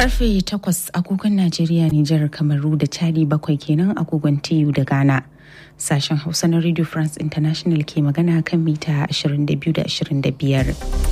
Karfe takwas agogon Najeriya, Nijar, Kamaru da Chadi bakwai kenan agogon TU da Ghana. Sashen Hausa na Radio France International ke magana kan mita 22 da 25.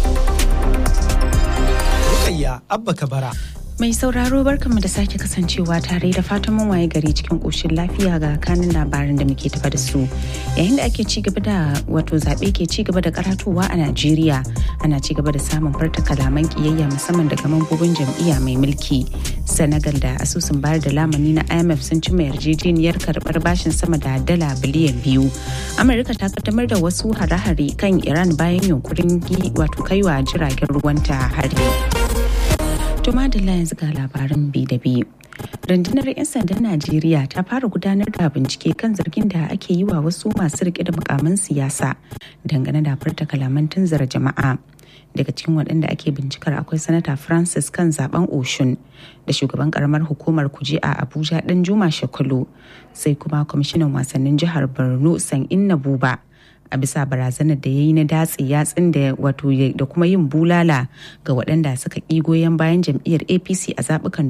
Rukayya Abba Kabara. Mai sauraro barkanmu da sake kasancewa tare da fatan mun waye gari cikin ƙoshin lafiya ga kanin labarin da muke tafa da su. Yayin da ake ci gaba da wato zaɓe ke ci gaba da karatowa a Najeriya ana ci gaba da samun farta kalaman kiyayya musamman daga mambobin jam'iyya mai mulki. Senegal da asusun bayar da lamani na IMF sun cimma yarjejeniyar karɓar bashin sama da dala biliyan biyu. Amurka ta kaddamar da wasu hare-hare kan Iran bayan yunkurin wato kaiwa jiragen ruwanta hari. To madalla yanzu ga labaran bi da bi. Rundunar 'yan sandan Najeriya ta fara gudanar da bincike kan zargin da ake yi wa wasu masu rike da mukaman siyasa dangane da furta kalaman tunzara jama'a. Daga cikin waɗanda ake bincikar akwai sanata Francis kan zaben Oshun da shugaban karamar hukumar kuje a Abuja ɗan Juma Shekulu sai kuma kwamishinan wasannin jihar Borno San Inna Buba. a bisa barazanar da ya yi na datse yatsun da wato da kuma yin bulala ga waɗanda suka ƙi goyon bayan jam'iyyar apc a zaɓukan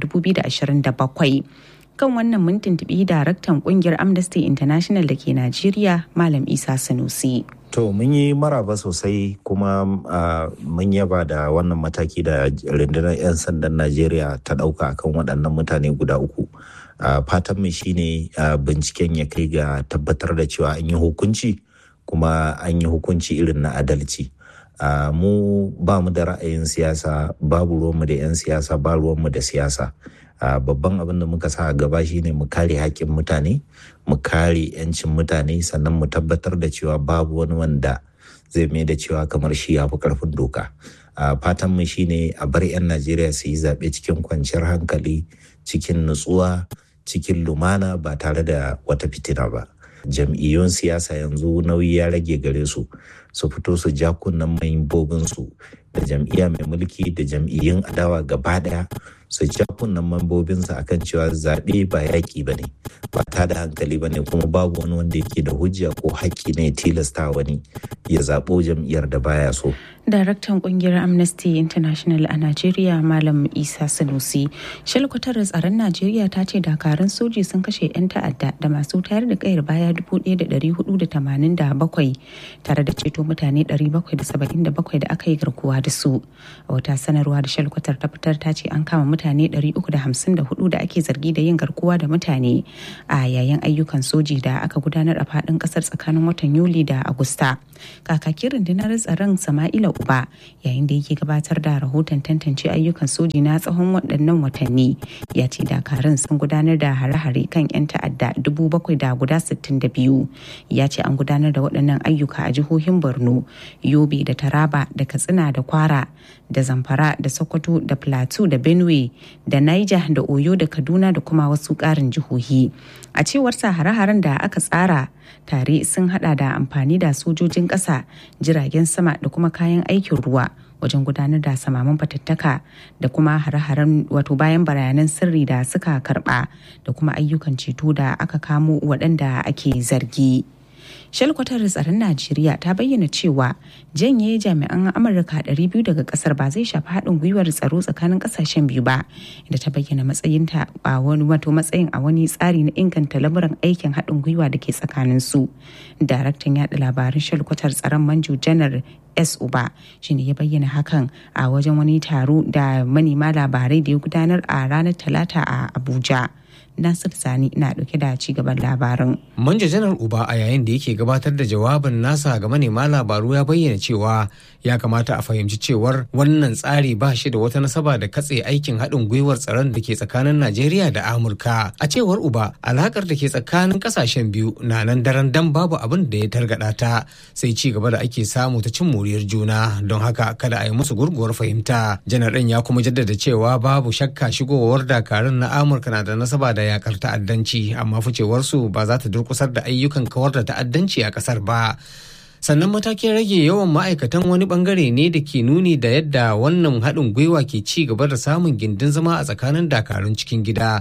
2027 kan wannan mun tuntuɓi daraktan ƙungiyar amnesty international da ke najeriya malam isa sanusi To mun yi maraba sosai kuma uh, mun yaba da wannan mataki da rundunar 'yan sandan Najeriya ta ɗauka kan waɗannan mutane guda uku. Uh, fatan mu shine uh, binciken ya kai ga tabbatar da cewa an yi hukunci kuma an yi hukunci irin na adalci. Uh, mu ba mu da ra'ayin siyasa babu ruwanmu da 'yan siyasa ba ruwanmu da siyasa. Uh, babban abin da muka sa a gaba shine mu kare haƙƙin mutane mu kare 'yancin mutane sannan mu tabbatar da cewa babu wani wanda zai mai da cewa kamar shi ya fi ƙarfin doka uh, fatan mu shine a bar 'yan najeriya su yi zaɓe cikin kwanciyar hankali cikin nutsuwa cikin lumana ba tare da wata fitina ba jam'iyyun siyasa yanzu nauyi ya rage gare su su fito su ja kunnen su da jam'iyya mai mulki da jam'iyyun adawa gaba daya su ja kunnen mambobinsu akan cewa zaɓe ba yaƙi ba ne ba ta da hankali ba ne kuma babu wani wanda yake da hujja ko haƙƙi ne tilasta wani ya zaɓo jam'iyyar da baya so. Daraktan kungiyar Amnesty International a Najeriya Malam Isa Sanusi. Shalkwatar tsaron Najeriya ta ce dakarun soji sun kashe 'yan ta'adda da masu tayar da kayar baya 1,487 tare da ceto mutane 777 da aka yi garkuwa da su. A wata sanarwa da shalkwatar ta fitar ta ce an kama mutane 354 da ake zargi da yin garkuwa da mutane a yayin ayyukan soji da aka gudanar a faɗin ƙasar tsakanin watan Yuli da Agusta. Kakakin rundunar tsaron Sama'ila Uba yayin da yake gabatar da rahoton tantance ayyukan soji na tsawon waɗannan watanni ya ce dakarun sun gudanar da hare-hare kan 'yan ta'adda dubu bakwai da guda sittin da biyu ya ce an gudanar da waɗannan ayyuka a jihohin borno yobe da taraba da katsina da kwara da zamfara da sokoto da plateau da benue da niger da oyo da kaduna da kuma wasu ƙarin jihohi a cewar sa hare-haren da aka tsara tare sun hada da amfani da sojojin ƙasa jiragen sama da kuma kayan aikin ruwa wajen gudanar da samaman fatattaka da kuma hare-haren wato bayan bayanan sirri da suka karba da kuma ayyukan ceto da aka kamo waɗanda ake zargi. shalkwatar tsaron najeriya ta bayyana cewa janye jami'an amurka 200 daga kasar ba zai shafi haɗin gwiwar tsaro tsakanin ƙasashen biyu ba inda ta bayyana matsayinta a wani wato matsayin a wani tsari na inganta lamuran aikin haɗin gwiwa da ke tsakanin su daraktan yaɗa labaran shalkwatar tsaron manjo janar S Uba shine ya bayyana hakan a wajen wani taro da manema labarai da ya gudanar a ranar Talata a Abuja. Nasir Sani na dauke da ci gaban labarin. Manja Janar Uba a yayin da yake gabatar da jawabin nasa ga manema labaru ya bayyana cewa ya kamata a fahimci cewar wannan tsari ba shi da wata nasaba da katse aikin haɗin gwiwar tsaron da ke tsakanin Najeriya da Amurka. A cewar Uba, alakar da ke tsakanin ƙasashen biyu na nan daren dan babu abin da ya targaɗa ta sai ci gaba da ake samu ta cin moriyar juna don haka kada a yi musu gurguwar fahimta. Janar ɗin ya kuma jaddada cewa babu shakka shigowar dakarun na Amurka na da nasaba da yakar ta'addanci amma ficewarsu ba za ta durkusar da ayyukan kawar da ta'addanci a kasar ba sannan matakin rage yawan ma'aikatan wani bangare ne da ke nuni da yadda wannan haɗin gwiwa ke ci gaba da samun gindin zama a tsakanin dakarun cikin gida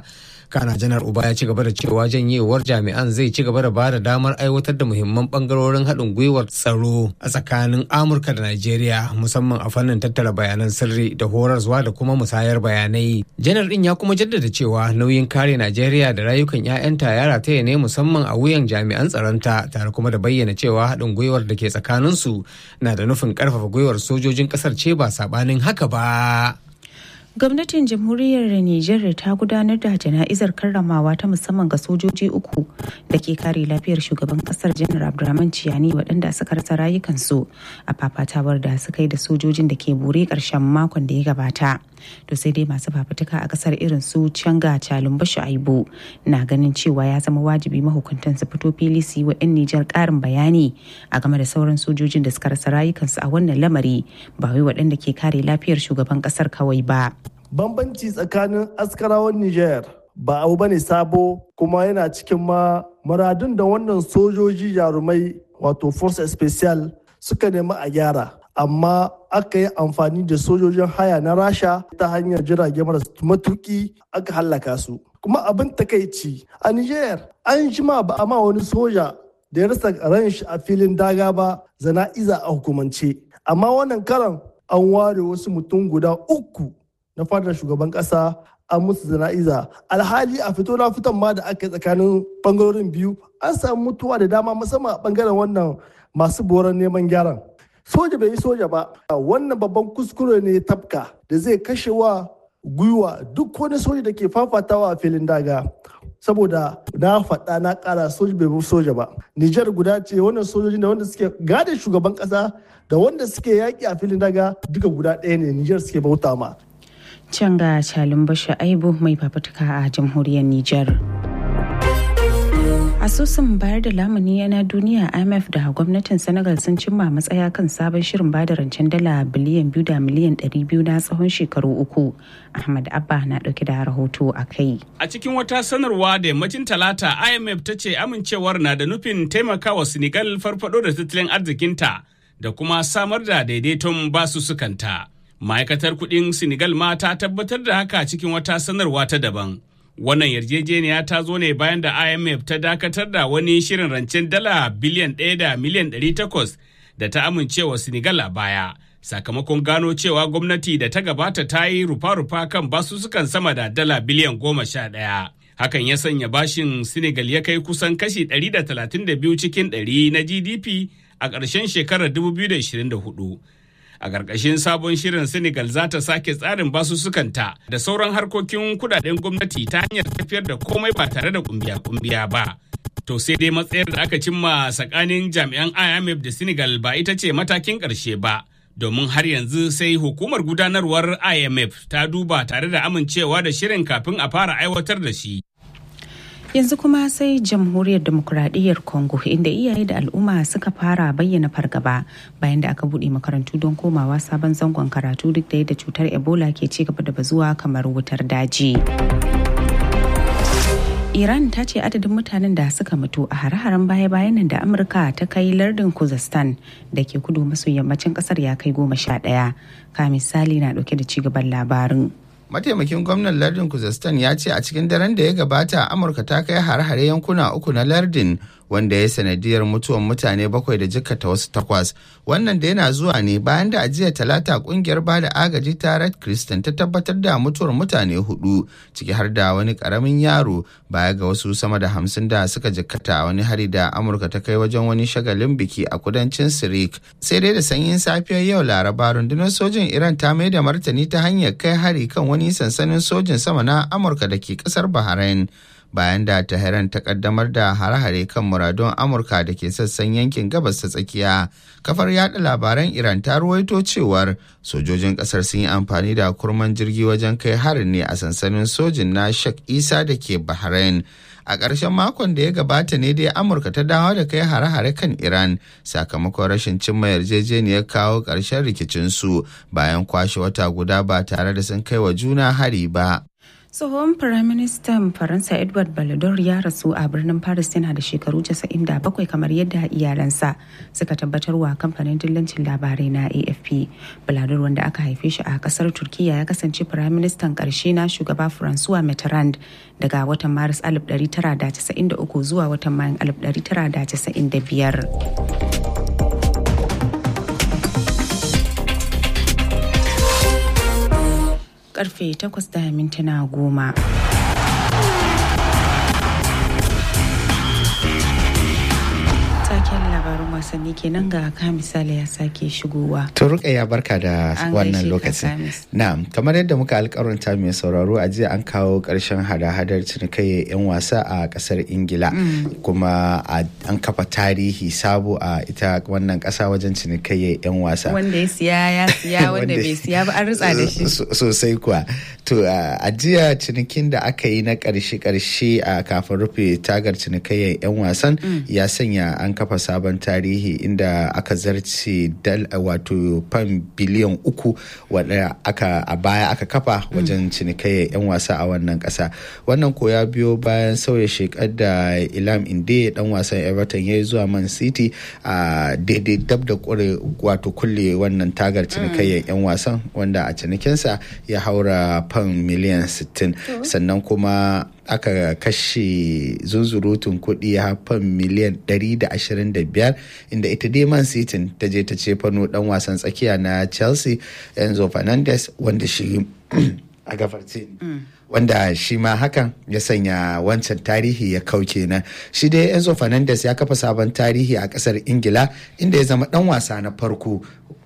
kana janar uba ya ci gaba da cewa janyewar jami'an zai ci gaba da ba da damar aiwatar da muhimman bangarorin haɗin gwiwar tsaro a tsakanin amurka da najeriya musamman a fannin tattara bayanan sirri da horarwa da kuma musayar bayanai janar din ya kuma jaddada cewa nauyin kare najeriya da rayukan 'ya'yanta ya rataya ne musamman a wuyan jami'an tsaronta tare kuma da bayyana cewa haɗin gwiwar da ke tsakaninsu na da nufin ƙarfafa gwiwar sojojin ƙasar ce ba saɓanin haka ba. gwamnatin jamhuriyar nijar ta gudanar da jana'izar karramawa ta musamman ga sojoji uku da ke kare lafiyar shugaban kasar janar abdulrahman ciyani waɗanda suka rasa rayukansu a fafatawar da suka yi da sojojin da ke bure ƙarshen makon da ya gabata to sai dai masu fafutuka a kasar irin su canga calumba shu'aibu na ganin cewa ya zama wajibi mahukuntan su fito fili su yi wa 'yan nijar ƙarin bayani a game da sauran sojojin da suka rasa rayukansu a wannan lamari ba wai waɗanda ke kare lafiyar shugaban kasar kawai ba bambanci tsakanin askarawan Nijar ba abu bane sabo kuma yana cikin ma muradun da wannan sojoji jarumai wato force special suka nemi a gyara amma aka yi amfani da sojojin haya na rasha ta hanyar jirage marasa matuki aka hallaka su kuma abin takaici a Nijar an jima ba a ma wani soja da ya rasa ran shi a filin daga ba zana'iza a hukumance amma wannan karan an ware wasu mutum guda uku na fadar shugaban kasa an musu zana'iza alhali a fito na fitan ma da aka yi tsakanin bangarorin biyu an samu mutuwa da dama musamman a bangaren wannan masu boran neman gyaran soja bai yi soja ba wannan babban kuskure ne tafka da zai kashe wa gwiwa duk wani soja da ke fafatawa a filin daga saboda na faɗa na ƙara soja bai soja ba Nijar guda ce wannan sojoji da wanda suke gada shugaban ƙasa da wanda suke yaƙi a filin daga duka guda ɗaya ne Nijar suke bauta ma can ga Calin Basha Aibu mai fafutuka a jamhuriyar Nijar. Asusun bayar da lamuni na duniya IMF da gwamnatin Senegal sun cimma matsaya kan sabon shirin bada rancen dala biliyan biyu da miliyan ɗari biyu na tsawon shekaru uku. Ahmad Abba na ɗauke da rahoto a kai. A cikin wata sanarwa da yammacin talata IMF ta ce amincewar na da nufin taimakawa Senegal farfado da tattalin arzikinta da kuma samar da daidaiton basussukanta. ma'aikatar kudin senegal ma ta tabbatar da haka cikin wata sanarwa ta daban wannan yarjejeniya ta zo ne bayan da imf ta dakatar da wani shirin rancen dala biliyan ɗaya da miliyan ɗari takwas da ta amincewa senegal a baya sakamakon gano cewa gwamnati da ta gabata ta yi rufa-rufa kan basussukan sama da dala biliyan goma sha ɗaya hakan ya sanya bashin senegal ya kai kusan kashi 132 cikin 100 na gdp a ƙarshen shekarar 2024 a ƙarƙashin sabon shirin senegal za ta sake tsarin basussukanta da sauran harkokin kudaden gwamnati ta hanyar tafiyar da komai ba tare da kumbiya-kumbiya ba to sai dai matsayar da aka cimma tsakanin jami'an imf da senegal ba ita ce matakin ƙarshe ba domin har yanzu sai hukumar gudanarwar imf ta duba tare da amincewa da shirin kafin a fara aiwatar da shi yanzu kuma sai jamhuriyar demokuraɗiyyar congo inda iyaye da al'umma suka fara bayyana fargaba bayan da aka buɗe makarantu don komawa sabon zangon karatu duk da yadda cutar ebola ke ci gaba da bazuwa kamar wutar daji Iran ta ce adadin mutanen da suka mutu a hare-haren baya-bayan nan da Amurka ta kai lardin Kuzestan da ke kudu maso yammacin kasar ya kai goma sha ɗaya. Ka misali na ɗauke da cigaban labarin. mataimakin gwamnan lardin kuzestan ya ce a cikin daren da ya gabata amurka ta kai har-hare yankuna uku na lardin wanda ya sanadiyar mutuwan mutane bakwai da jikkata wasu takwas wannan da yana zuwa ne bayan da ajiya talata kungiyar bada agaji ta red christian ta tabbatar da mutuwar mutane hudu ciki har da wani karamin yaro baya ga wasu sama da hamsin da suka jikkata wani hari da amurka ta kai wajen wani shagalin biki a kudancin sirik sai dai da sanyin safiyar yau laraba rundunar sojin iran ta mai da martani ta hanyar kai hari kan wani sansanin sojin sama na amurka da ke kasar bahrain bayan da Tehran ta kaddamar da hare-hare kan muradun Amurka da ke sassan yankin gabas ta tsakiya. Kafar yada labaran Iran ta ruwaito cewar sojojin kasar sun yi amfani da kurman jirgi wajen kai harin ne a sansanin sojin na Sheikh Isa da ke Bahrain. A ƙarshen makon da ya gabata ne dai Amurka ta dawo da kai hare-hare kan Iran sakamakon rashin cimma yarjejeniyar kawo ƙarshen rikicinsu bayan kwashe wata guda ba tare da sun kai wa juna hari ba. tsohon firaministan faransa edward balladur ya rasu a birnin paris yana da shekaru 97 kamar yadda iyalansa suka tabbatar wa kamfanin dillancin labarai na afp balladur wanda aka haife shi a kasar turkiya ya kasance firaministan karshe na shugaba francois mitterrand daga watan maris 1993 zuwa watan mayan 1995 karfe 8 da mintuna goma. Taken labarin wasanni kenan ga ka misali ya sake shigowa. To ya barka da An wannan gaishe ka, lokacin. Kamis. Na'am, kamar yadda muka alƙawarta mai sauraro a jiya an kawo ƙarshen hada-hadar cinikayyar 'yan wasa a ƙasar Ingila. Kuma a- an kafa tarihi sabo a ita wannan ƙasa wajen cinikayyar 'yan wasa. Wanda ya siya ya siya wanda bai siya ba an ritsa da shi. So- sosai kuwa to a a jiya cinikin da aka yi na karshe-karshe a kafin rufe tagar cinikayyar 'yan wasan ya sanya an kafa sabon tarihi inda aka zarce dal wato fan biliyan uku wadda aka a baya aka kafa wajen cinikayyar 'yan wasa a wannan kasa wannan ko ya biyo bayan sauya shekar da ilam inde dan wasan everton ya yi zuwa man city a daidai dab da kure wato kulle wannan tagar cinikayyar 'yan wasan wanda a cinikinsa ya haura fan miliyan 60 sannan kuma aka kashe zunzurutun kuɗi har fan miliyan 125 inda ita dai man city ta je ta ce fano dan wasan tsakiya na chelsea enzo fernandez wanda shi a gafarce wanda shi ma hakan ya sanya wancan tarihi ya kau kenan shi dai enzo fernandez ya kafa sabon tarihi a kasar ingila inda ya zama dan wasa na farko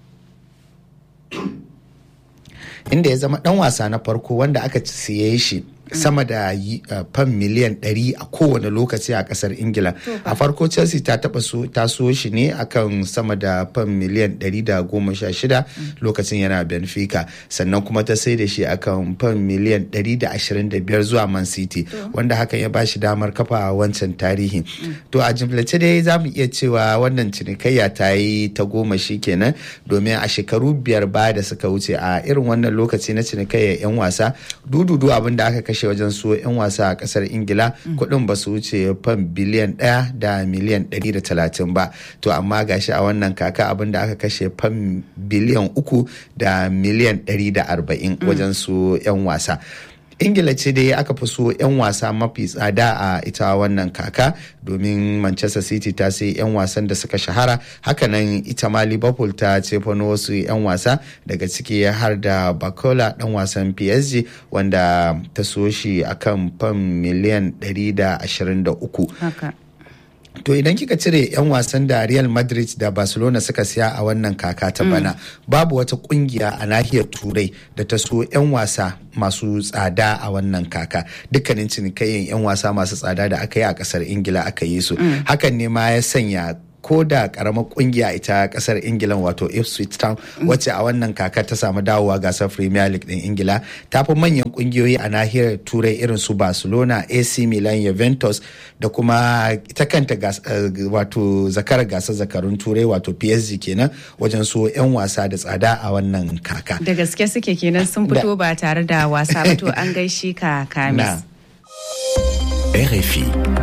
inda ya zama dan wasa na farko wanda aka siye shi sama da yi- uh, fam miliyan 100 a kowane lokaci a kasar ingila a farko chelsea ta taba so ta so shi ne akan sama da fam miliyan 116 lokacin yana benfica sannan kuma ta sai da shi akan fam miliyan 125 zuwa man city wanda hakan ya bashi damar kafa wancan tarihi to a jimlace dai za mu iya cewa wannan cinikayya ta yi ta goma shi kenan domin a shekaru biyar baya da suka wuce a irin wannan lokaci na cinikayyar 'yan wasa dududu abin da aka kashe wajen so 'yan wasa a kasar ingila kuɗin ba su wuce fan biliyan ɗaya da miliyan 130 ba to amma gashi a wannan kaka abin da aka kashe fan biliyan uku da miliyan 140 wajen so 'yan wasa ingila ce dai aka fi so 'yan wasa mafi tsada a ita wannan kaka domin manchester city ta sai 'yan wasan da suka shahara hakanan ita ma liverpool ta ce fano wasu 'yan wasa daga ciki har da bakola dan wasan psg wanda ta so shi akan fam miliyan 123 Haka. To idan kika cire 'yan wasan da Real Madrid da Barcelona suka siya a wannan kaka ta bana, babu wata kungiya a nahiyar Turai da ta so 'yan wasa masu tsada a wannan kaka. Dukkanin cinikayyen 'yan wasa masu tsada da aka yi a kasar Ingila aka yi su. Hakan ne ma ya sanya ko da karamar kungiya ita kasar ingila wato ipswich town wacce a wannan kakar ta samu dawowa gasar premier league din ingila ta fi manyan kungiyoyi a nahiyar turai irin su barcelona ac milan juventus da kuma ita kanta gas- eh, wato zakarar gasar zakarun turai wato psg kenan wajen so 'yan wasa da tsada a wannan kaka Da gaske suke kenan sun fito ba tare da wasa ba to an gaishe ka kamis. na RFI.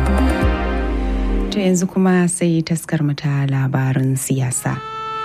To yanzu kuma sai taskar mu ta labarin siyasa.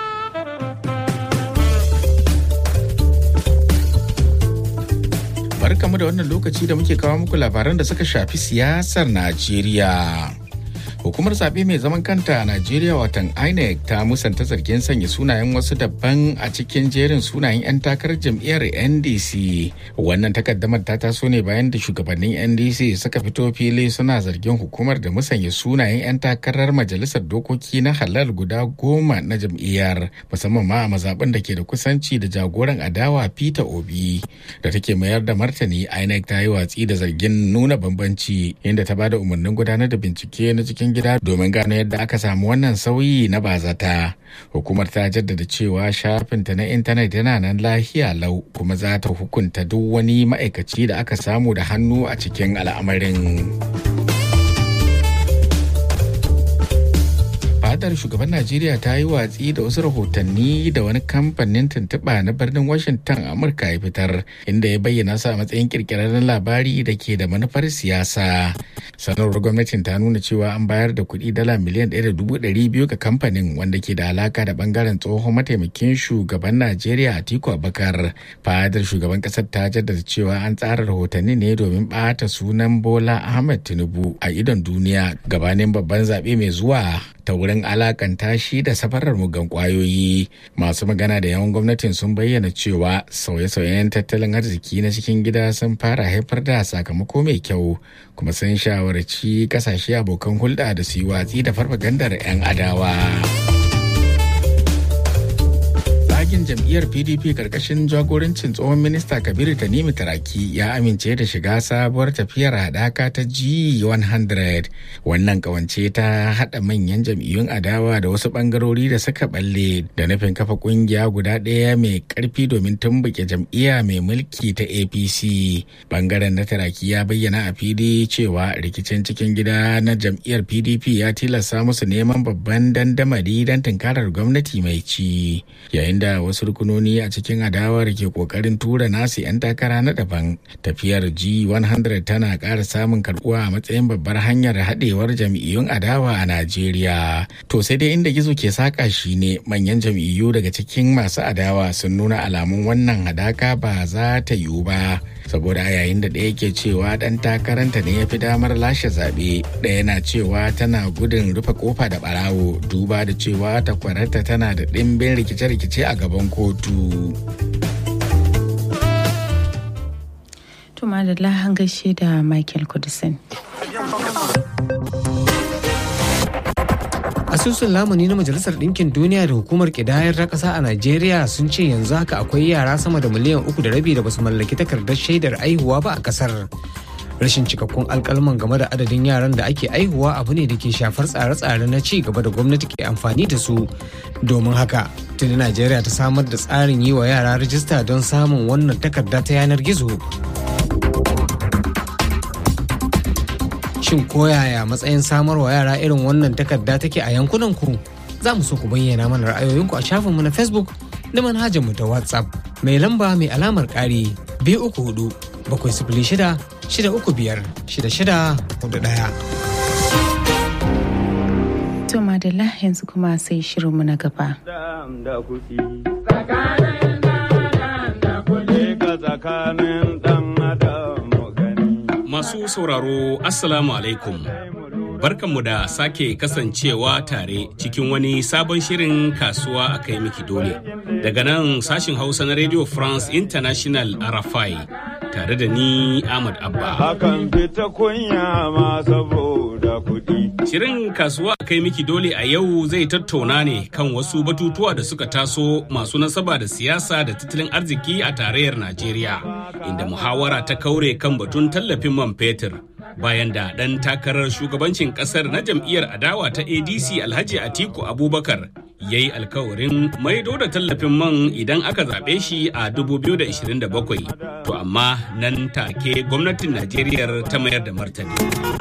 Barkamu da wannan lokaci da muke kawo muku labaran da suka shafi siyasar Najeriya. Hukumar zaɓe mai zaman kanta a Najeriya watan INEC ta musanta zargin sanya sunayen wasu daban a cikin jerin sunayen 'yan takarar jam'iyyar NDC. Wannan takaddamar ta taso ne bayan da shugabannin NDC suka fito fili suna zargin hukumar da musanya sunayen 'yan takarar majalisar dokoki na halal guda goma na jam'iyyar musamman ma a mazaɓin da ke da kusanci da jagoran adawa Peter Obi da take mayar da martani INEC ta yi watsi da zargin nuna bambanci inda ta bada umarnin gudanar da bincike na cikin gida domin gano yadda aka samu wannan sauyi na bazata. Hukumar ta jaddada cewa shafinta na intanet yana nan lahiya lau kuma za ta hukunta duk wani ma'aikaci da aka samu da hannu a cikin al'amarin. fadar shugaban najeriya ta yi watsi da wasu rahotanni da wani kamfanin tuntuɓa na birnin washington amurka ya fitar inda ya bayyana sa matsayin kirkirarren labari da ke da manufar siyasa sanarwar gwamnatin ta nuna cewa an bayar da kuɗi dala miliyan ɗaya da dubu ɗari biyu ga kamfanin wanda ke da alaka da bangaren tsohon mataimakin shugaban najeriya atiku abakar fadar shugaban ƙasar ta jaddada cewa an tsara rahotanni ne domin ɓata sunan bola ahmed tinubu a idon duniya gabanin babban zaɓe mai zuwa ta wurin alakanta shi da safarar mugan kwayoyi masu magana da yawan gwamnatin sun bayyana cewa sauye-sauyen tattalin arziki na cikin gida sun fara haifar da sakamako mai kyau kuma sun shawarci kasashe abokan hulɗa da su yi watsi da farfagandar 'yan adawa. Tsagin jam'iyyar PDP karkashin jagorancin tsohon minista Kabiru Tanimi Taraki ya amince da shiga sabuwar tafiyar haɗaka ta G100. Wannan kawance ta haɗa manyan jam'iyyun adawa da wasu ɓangarori da suka balle da nufin kafa ƙungiya guda ɗaya mai ƙarfi domin tumbuke jam'iyya mai mulki ta APC. Bangaren na Taraki ya bayyana a fili cewa rikicin cikin gida na jam'iyyar PDP ya tilasta musu neman babban dandamali don tunkarar gwamnati mai ci. Yayin da wasu rukunoni a cikin adawar ke kokarin tura nasu 'yan takara na daban tafiyar g100 tana ƙara samun karbuwa a matsayin babbar hanyar haɗewar jam'iyyun adawa a najeriya to sai dai inda gizo ke saka shi ne manyan jam'iyyu daga cikin masu adawa sun nuna alamun wannan hadaka ba za ta yiwu ba saboda yayin da ɗaya ke cewa ɗan takaranta ne ya fi damar lashe zaɓe ɗaya na cewa tana gudun rufe kofa da ɓarawo duba da cewa takwararta tana da ɗimbin rikice-rikice a gaban kotu. Tuma da lahan gaishe da Michael Kudisin. asusun lamuni na majalisar ɗinkin duniya da hukumar ƙidayar ta ƙasa a najeriya sun ce yanzu haka akwai yara sama da miliyan uku da rabi da basu mallaki takardar shaidar aihuwa ba a ƙasar rashin cikakkun alkalman game da adadin yaran da ake aihuwa abu ne da ke shafar tsare-tsare na ci gaba da gwamnati ke amfani da su domin haka tuni najeriya ta samar da tsarin yi wa yara rajista don samun wannan takarda ta yanar gizo shin koyaya matsayin samar wa yara irin wannan takarda take a yankunan ku za mu so ku bayyana mana ra'ayoyinku a shafinmu na facebook da manhajar mu ta whatsapp mai lamba mai alamar ƙari biyu uku hudu bakwai sifili shida shida uku biyar shida shida hudu ɗaya. To madalla yanzu kuma sai shirinmu na gaba. Masu sauraro Assalamu alaikum. Barkanmu da sake kasancewa tare cikin wani sabon shirin kasuwa a kai miki dole. Daga nan sashin Hausa na Radio France International Arafai tare da ni Ahmad Abba. Hakan fita kunya ma saboda kuɗi. Shirin kasuwa a kai miki dole a yau zai tattauna ne kan wasu batutuwa da suka taso masu nasaba da siyasa da tattalin arziki a tarayyar Najeriya, inda muhawara ta kaure kan batun tallafin man fetur. Bayan da ɗan takarar shugabancin ƙasar na jam'iyyar adawa ta ADC Alhaji Atiku Abubakar ya yi alkawarin maido da tallafin man idan aka zaɓe shi a 2027. To amma nan take gwamnatin Najeriya ta mayar da martani.